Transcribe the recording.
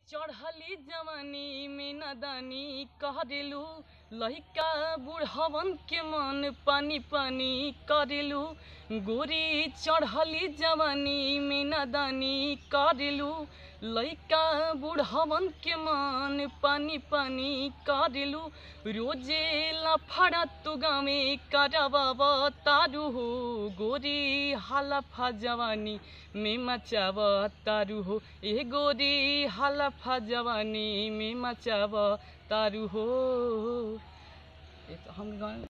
चढ़ली जवानी में नदानी करेलू लहिका बुढ़वन के मन पानी पानी करेलू गोरी चढ़ली जवानी में नदानी करेलू लइका बुढ़वन के मन पानी पानी करेलू रोजे लफड़ा तू गामे करबाब तारू हो गोरी हालफा जवानी में मचाब तारू हो ए गोरी हालफा जवानी में मचाब तारू हो ये तो हम गाँव